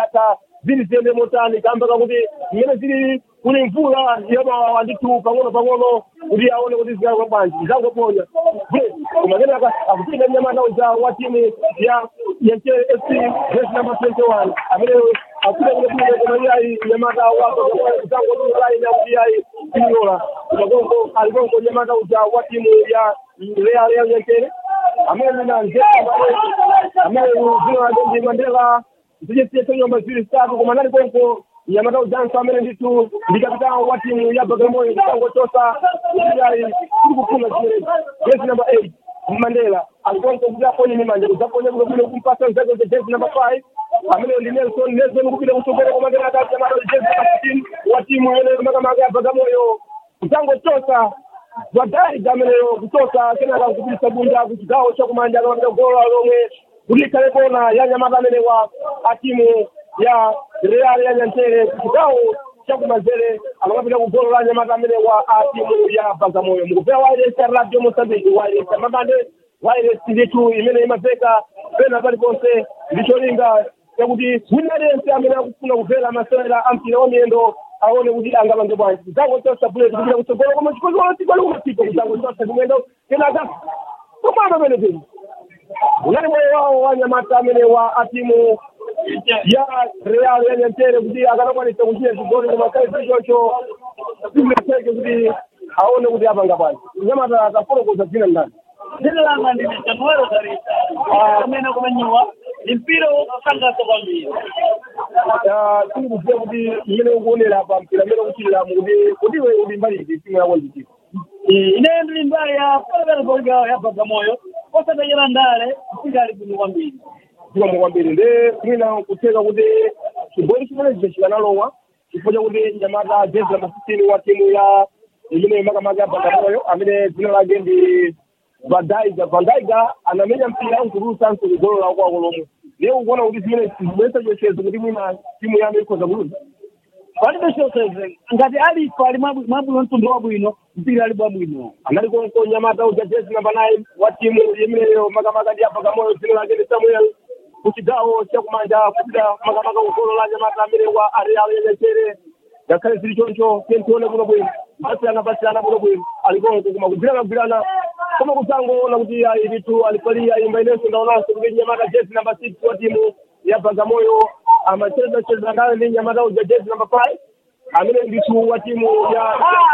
zingatha zili ziyende motani kamba kakuti mmene zili kuli mvula yamawawa ndithu pang'ono pang'ono kuti aone kuti zikakwa bwanji zangoponya koma kenaka akupita mnyamata uja wa timu ya yanchere fc vesi namba 21 amene akupita kulekuile koma iyayi mnyamata wako zangoturai nakuti iyayi timilola makonko alikonko mnyamata uja wa timu ya real ya yanchere amene na nzee amene zina lake ndi mandela zichesiyeso nyumba zili zitatu koma nali konko nyamata ujanso amene ndithu ndi kapitao wa timu ya bagamoyo kutangochosa iyayi tiri kufuna zimenezi jezi namba 8 mandela alikonko kuti aponye ni manja kuzaponya kulokule kumpasa mzake za jezi namba 5 amene ndi nelson nelson kupita kusogera koma kenaka nyamata jezi namba 15 wa timu yene makamaka ya bagamoyo kutangochosa wadai gameneyo kuchosa kenaka kupitisa bunda kuchigawo chakumanja akamapita golo lomwe kuti ikhale kona ya nyamata amene wa atimu ya real ya nyantere kuchigawo chakumanzere akamapita kugolo la nyamata amene wa atimu ya bagamoyo mukupea wairesa radio mosambiki wairesa mabande wairesi ndithu imene imapeka pena paliponse ndicholinga chakuti wina aliyense amene akufuna kumvera masewera a mpira wa miyendo aone kuti angapange bwanji kutango chosa buleti kupita kutsogolo koma chikozolo tikoli kumasipa kutango chosa kumwendo kenaka komano amene peni unali moyo wawo wa nyamata amene wa atimu ya real ya nyantere kuti akanakwanisa kuchita chigoli koma kale chichocho simeseke kuti aone kuti apanga bwanji nyamata atafotokoza dzina ndani dzina langa ndine januwaro darisa amene kumenyiwa ni mpira wokusangalatsa kwambiri tiri kuziva kuti imene ukuonera pa mpira amene ukuchitira kuti kuti iwe uli mbali iti timu yako ndichita ineyo ndili mbali ya polekalepolika ya bagamoyo osatachera ndale mpira ali bwino kwambiri zikomo kwambiri nde mwina kutheka kuti chigoli chimenechi chikanalowa chifukwa chakuti nyamata jezi namba 16 wa timu ya imene makamaka ya bagamoyo amene dzina lake ndi vandaiga vandaiga anamenya mpira nkutulusanso kugolo lawo kwako lomwe lero ukuona kuti zimene zibwesa chochezo kuti mwina timu yanu ikhoza kuluza palibe choseze ngati alipo ali mwabu- mwabwino mtundu wabwino mpira ali bwabwino anali konko nyamata uja jezi namba 9 wa timu imeneyo makamaka ndi abagamoyo dzina lake ndi samuel kuchigawo chakumanja kupita makamaka kugolo la nyamata amene wa areal yenechere ngakhale zili choncho tientione kuno bwino pasiyana pasiyana kuno bwino alikonko koma kugwirana kugwirana koma kusangoona kuti ayi litu alipalia imba inenso ndaonanso kuti nyamata jezi namba 6 wa timu ya bagamoyo amacheza cheza nayo ndi nyamata uja jezi namba 5 amene nditu wa timu ya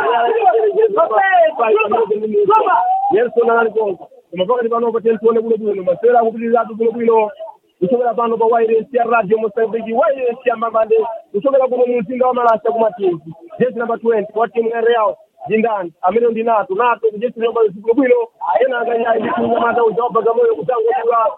nelson anali konko koma pakati panopo tentione kuno bwino masewera akupitiratu kuno bwino kuchokera pano pa wairesi ya radio mosambiki wairesi ya mamande kuchokera kuno mu mzinda wa malasa kumatizi jezi namba 20 wa timu ya real jindani amene ndi nato nato kujesi namba kuno bwino ena akanyayi ndi nyamata uja wa bagamoyo kutangotula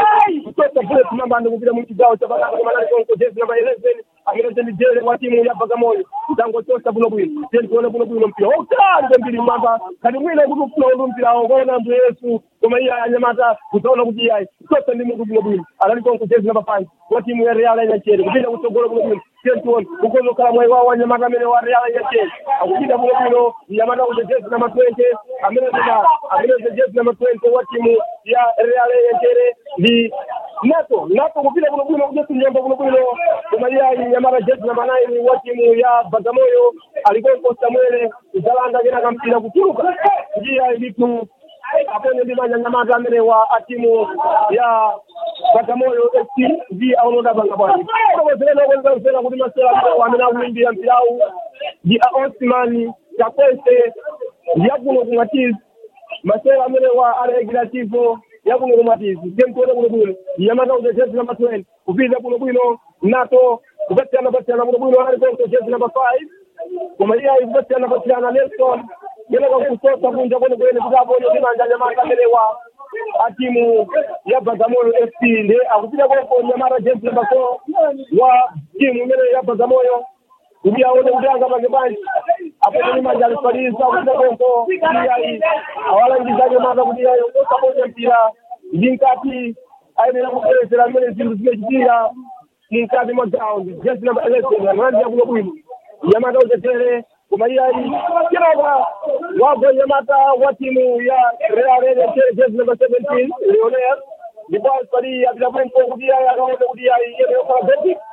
kutoka bullet mamande kupita mu chigawo cha bakaka koma nali konko jezi namba 11 amene ndi jele wa timu ya bagamoyo kutangotosa buno bwino tentione buno bwino mpira wautali kwambiri mamba kati mwina kuti ufuna undu mpira awo kwaona mndu yesu koma iye anyamata kutaona kuti iyayi kutosa ndi mutu buno bwino anali konko jezi namba 5 wa timu ya real yanyachere kupita kutsogolo buno bwino tentione kukozokhala mwayi wawo anyamata amene wa real yanyachere akupita buno bwino mnyamata uja jezi namba 20 amene ndina amene uja jezi namba 20 wa timu ya real yanyachere ndi nato nato kupita kuno bwino kujesi nyamba kuno bwino koma iyayi nyamata jezi namba 9 wa timu ya bagamoyo alikonko samuele kudzalanda kena kampira kutuluka ndiyayi litu apone ndi manyanyamata amene wa atimu ya bagamoyo fc ndi aonoda banga bwani okozerena okozera kuti masera amene amene akuimbira mpirawu ndi a osman chakwese ndi akuno kumatizi masera amene wa alegilativo yakuno kumatizi temtone kuno bwino nyamata uja jezi namba 20 kupita kuno bwino nato kupatikana patikana kuno bwino alikonko jezi namba 5 koma iye ayipatikana patikana nelson kenaka kusosa kunja kwene kwene kuti apone timanja nyamata amene wa atimu ya bagamoyo fc ndi akupita konko nyamata jezi namba 4 wa timu imene ya bagamoyo kuti aone kuti angapange bwanji apone timanja alifaliza kupita konko iyayi awalangiza nyamata kuti iyayi osaponya mpira ndi mkati ayenera kuperesera mmene zinthu zimachitika mukati mwa ground jezi namba 11 analandira kuno bwino nyamata uchetere koma iyayi kenaka wagwa nyamata wa timu ya real echetere jezi namba 17 leonel ndipo alipali apita kumpo kuti iyayi akaone kuti iyayi yene yokhala beti